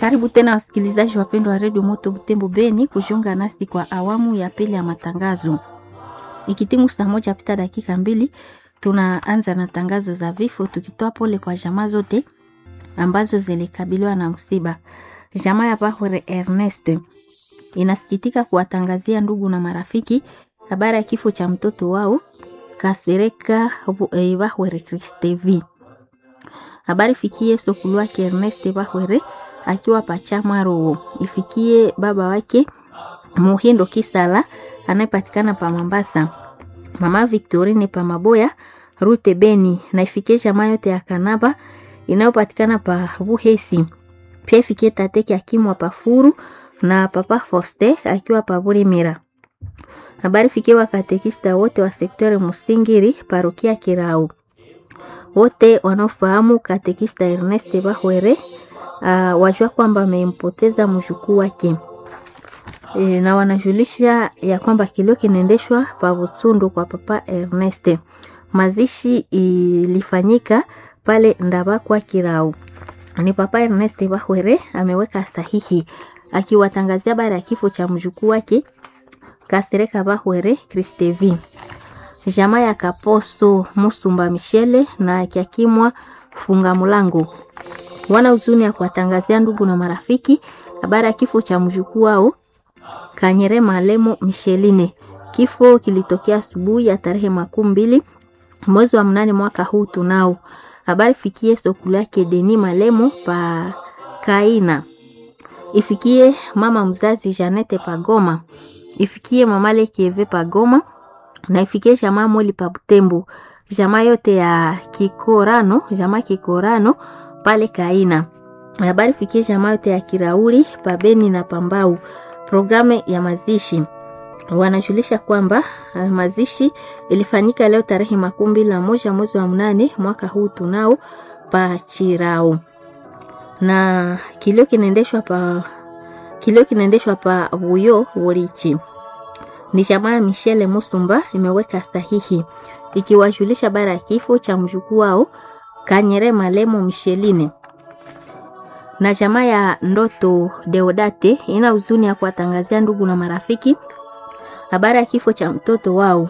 Karibu tena wasikilizaji wapendwa wa redio Moto Butembo Beni kujiunga nasi kwa awamu ya pili ya matangazo. Ikitimu saa moja pita dakika mbili, tunaanza na tangazo za vifo, tukitoa pole kwa jamaa zote ambazo zilikabiliwa na msiba. Jamaa ya Bahore Ernest inasikitika kuwatangazia ndugu na marafiki habari ya kifo cha mtoto wao Kasereka Bahwere Kristevi. Habari fikie sokulu wake Ernest Bahwere akiwa Pachamaro, ifikie baba wake Muhindo Kisala anayepatikana pa Mambasa, mama Victorine pa Maboya Rute Beni, na ifikie jamaa yote ya Kanaba inayopatikana pa Buhesi. Pia ifikie tateke akimwa pa Furu na papa Foste akiwa pa Burimira. Habari fikie wakatekista wote wa sektori Musingiri parokia Kirau, wote wanaofahamu katekista Ernest Bahwere uh, wajua kwamba amempoteza mjukuu wake e, na wanajulisha ya kwamba kilio kinaendeshwa pa Butsundu kwa papa Ernest. Mazishi ilifanyika pale Ndabakwa Kirau. Ni papa Ernest Bahwere ameweka sahihi akiwatangazia habari ya kifo cha mjukuu wake Kasereka Bahwere Kristevi. Jamaa ya Kaposo Musumba Michele na Kiakimwa Funga Mulango wana huzuni ya kuwatangazia ndugu na marafiki habari ya kifo cha mjukuu wao Kanyere Malemo Micheline. Kifo kilitokea asubuhi ya tarehe makumi mbili mwezi wa mnane mwaka huu tunao. Habari fikie sokulu yake Deni Malemo pa Kaina, ifikie mama mzazi Janete Pagoma, ifikie mama Lekieve Pagoma na ifikie jamaa Moli pa Butembo, jamaa yote ya Kikorano, jamaa Kikorano pale Kaina. Habari fikie jamaa yote ya Kirauri pabeni na Pambau. Programu ya mazishi wanajulisha kwamba uh, mazishi ilifanyika leo tarehe makumi mbili na moja mwezi wa mnane mwaka huu tunao pa Chirao, na kilio kinaendeshwa pa kilio kinaendeshwa pa Buyo Worichi. Ni jamaa ya Michele Musumba imeweka sahihi ikiwajulisha bara ya kifo cha mjukuu wao Kanyere Malemo Micheline na jamaa ya Ndoto Deodate ina huzuni ya kuwatangazia ndugu na marafiki habari ya kifo cha mtoto wao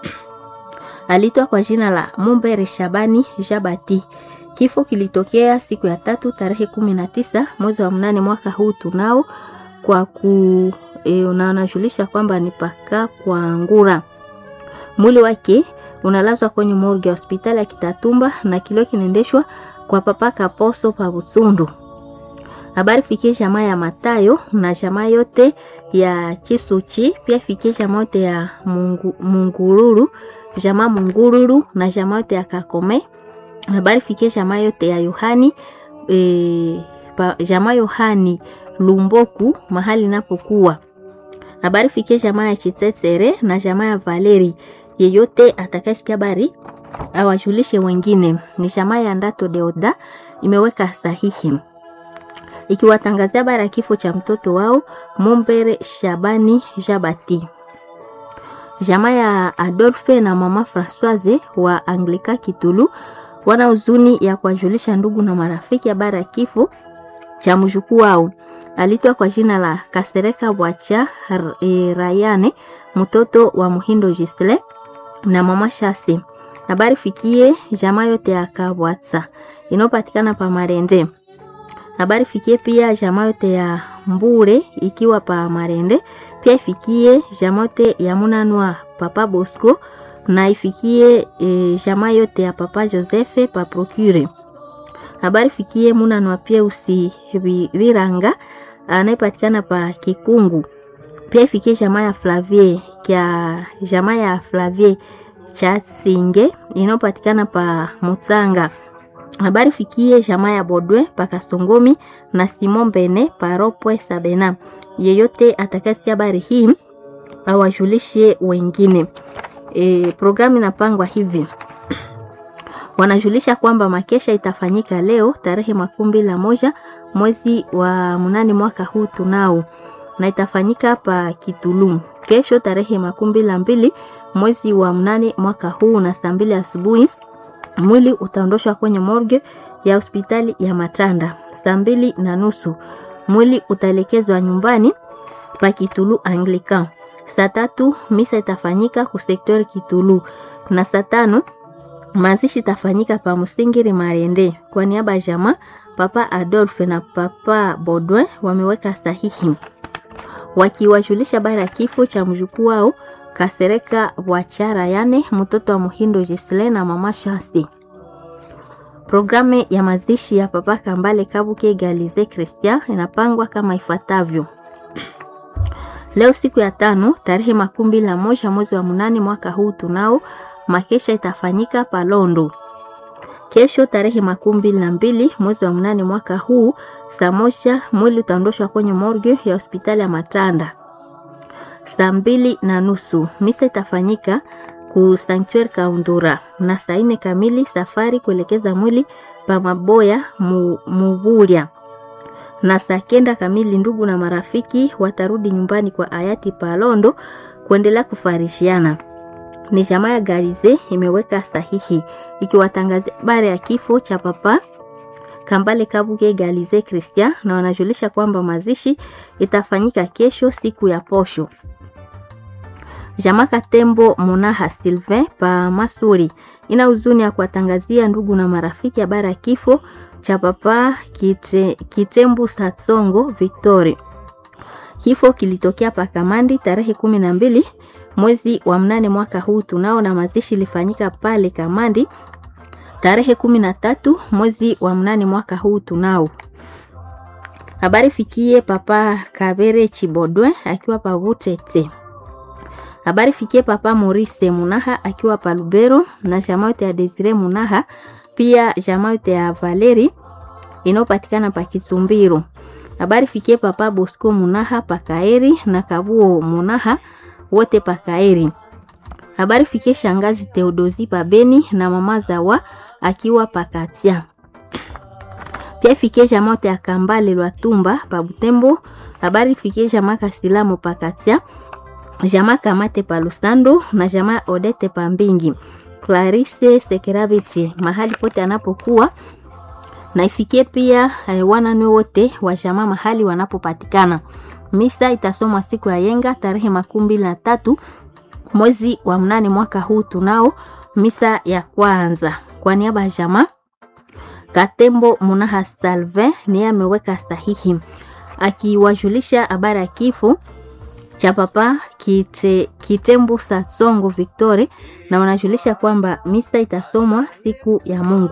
alitwa kwa jina la Mumbere Shabani Jabati. Kifo kilitokea siku ya tatu tarehe kumi na tisa mwezi wa mnane mwaka huu tunao kwa ku e, unajulisha kwamba ni paka kwa ngura. Mwili wake unalazwa kwenye morgue ya hospitali ya Kitatumba na kilio kinaendeshwa kwa papa Kaposo pa Busundu. Habari fikie jamaa ya Matayo na jamaa yote ya Chisuchi, pia fikie jamaa yote ya Mungu, Mungururu, jamaa Mungururu na jamaa yote ya Kakome. Habari fikie jamaa yote ya Yohani e, pa, jamaa Yohani Lumboku mahali napokuwa. Habari fikie jamaa ya Chitsetsere na jamaa ya Valeri. Yeyote atakayesikia habari awajulishe wengine. Ni jamaa ya Ndato Deoda imeweka sahihi ikiwatangazia habari ya kifo cha mtoto wao Mumbere Shabani Jabati. Jamaa ya Adolphe na mama Francoise wa Anglika Kitulu wana huzuni ya kuwajulisha ndugu na marafiki habari ya kifo cha mjukuu wao alitwa kwa jina la Kasereka Bwacha e, Rayane mtoto wa Muhindo Gisle na mama Shasi. Habari fikie jamaa yote ya Kabwatsa inayopatikana pa Marende habari fikie pia jamaa yote ya Mbure ikiwa pa Marende, pia ifikie jamaa yote ya Munanwa papa Bosco na ifikie e, jamaa yote ya papa Joseph pa Procure. Habari fikie Munanwa pia usi Viranga anayepatikana pa Kikungu, pia ifikie jamaa ya Flavie kya jamaa ya Flavie cha Singe inayopatikana pa Mutsanga habari fikie jamaa ya Bodwe pakasongomi na Simon Bene paropwe Sabena. Yeyote atakasikia habari hii awajulishe wengine. E, programu inapangwa hivi wanajulisha kwamba makesha itafanyika leo tarehe makumi mbili na moja mwezi wa mnane mwaka huu tunao, na itafanyika pa Kitulum kesho tarehe makumi mbili na mbili mwezi wa mnane mwaka huu na saa mbili asubuhi mwili utaondoshwa kwenye morgue ya hospitali ya Matanda saa mbili na nusu. mwili utaelekezwa nyumbani pa Kitulu Anglican. Saa tatu misa itafanyika ku sektori Kitulu na saa tano mazishi itafanyika pa Musingiri Marende. Kwa niaba ya jamaa Papa Adolphe na Papa Baudouin wameweka sahihi wakiwajulisha habari ya kifo cha mjukuu wao Kasereka Wachara, yani mtoto wa Muhindo Gisle na mama Shasi. Programu ya mazishi ya Papa Kambale Kabuke Galize Christian inapangwa kama ifuatavyo. Leo siku ya tano tarehe makumi mbili na moja mwezi wa munane mwaka huu tunao makesha itafanyika Palondo. Kesho tarehe makumi mbili na mbili mwezi wa munane mwaka huu saa moja mwili utaondoshwa kwenye morgue ya hospitali ya Matanda. Saa mbili na nusu misa itafanyika ku Sanctuary Kaundura, na saa nne kamili safari kuelekeza mwili pa Maboya mu, Muburia na saa kenda kamili ndugu na marafiki watarudi nyumbani kwa hayati Palondo kuendelea kufarishiana. Ni jamaa ya Garize imeweka sahihi ikiwatangazia habari ya kifo cha papa Kambale Kabuge Galize Christian, na wanajulisha kwamba mazishi itafanyika kesho siku ya posho. Jamaa Katembo Munaha Sylvain pa Masuri ina huzuni ya kuwatangazia ndugu na marafiki habari ya kifo cha papa Kitre, Kitembu Satsongo Victory. Kifo kilitokea pa Kamandi tarehe kumi na mbili mwezi wa mnane mwaka huu tunao, na mazishi ilifanyika pale Kamandi tarehe kumi na tatu mwezi wa mnane mwaka huu tunao. Habari fikie papa Kabere Chibodwe akiwa pa Butete. Habari fikie papa Maurice Munaha akiwa pa Lubero na jamaa yote ya Desire Munaha pia jamaa yote ya Valeri inayopatikana pa Kisumbiro. Habari fikie papa Bosco Munaha pa Kaeri na Kabuo Munaha wote pa Kaeri. Habari fikie shangazi Theodosi pa Beni na mama Zawa akiwa pa Katia. Pia fikie jamaa yote ya Kambale Lwatumba pa Butembo. Habari fikie jamaa Kasilamu pa Katia. Jamaa Kamate pa Lusando na jamaa Odete pa Mbingi. Clarisse Sekeraviti mahali pote anapokuwa na ifikie pia eh, wananwe wote wa jamaa mahali wanapopatikana. Misa itasomwa siku ya yenga tarehe makumi mbili na tatu mwezi wa mnane mwaka huu tunao misa ya kwanza. Kwa niaba ya jamaa Katembo Munaha Salve niye ameweka sahihi akiwajulisha habari ya kifo cha papa Kite, Kitembu Satsongo Victory na wanajulisha kwamba misa itasomwa siku ya Mungu.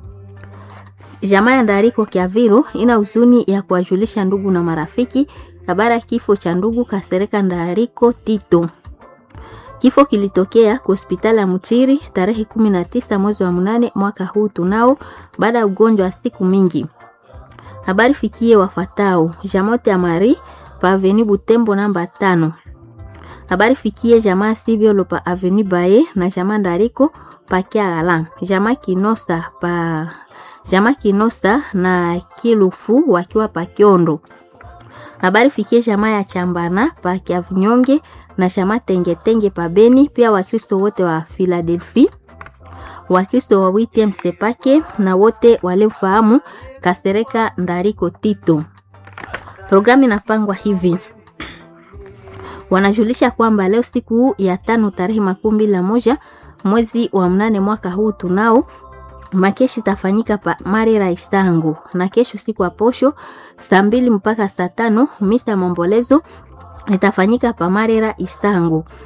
Jamaa ya Ndariko Kiaviro ina huzuni ya kuwajulisha ndugu na marafiki habari ya kifo cha ndugu Kasereka Ndariko Tito. Kifo kilitokea kwa hospitali ya Mutiri tarehe 19 mwezi wa mnane mwaka huu tunao, baada ya ugonjwa wa siku mingi. Habari fikie wafatao Jamote ya Mari pa Avenue Butembo namba tano. Habari fikie jamaa Sibiolo pa Avenue Baye na jamaa Ndariko pa Kiagala. Jamaa Kinosa pa jamaa Kinosa na Kilufu wakiwa pa Kiondo. Habari fikie jamaa ya Chambana pa Kiavunyonge na jamaa Tengetenge pa Beni, pia Wakristo wote wa Philadelphia, Wakristo wa WTM Sepake na wote waliofahamu Kasereka Ndariko Tito. Programu inapangwa hivi: wanajulisha kwamba leo siku ya tano tarehe makumi mbili na moja mwezi wa mnane mwaka huu tunao makeshi itafanyika pa Marira Istangu, na kesho siku ya posho saa mbili mpaka saa tano misa ya maombolezo itafanyika pa Marira Istangu.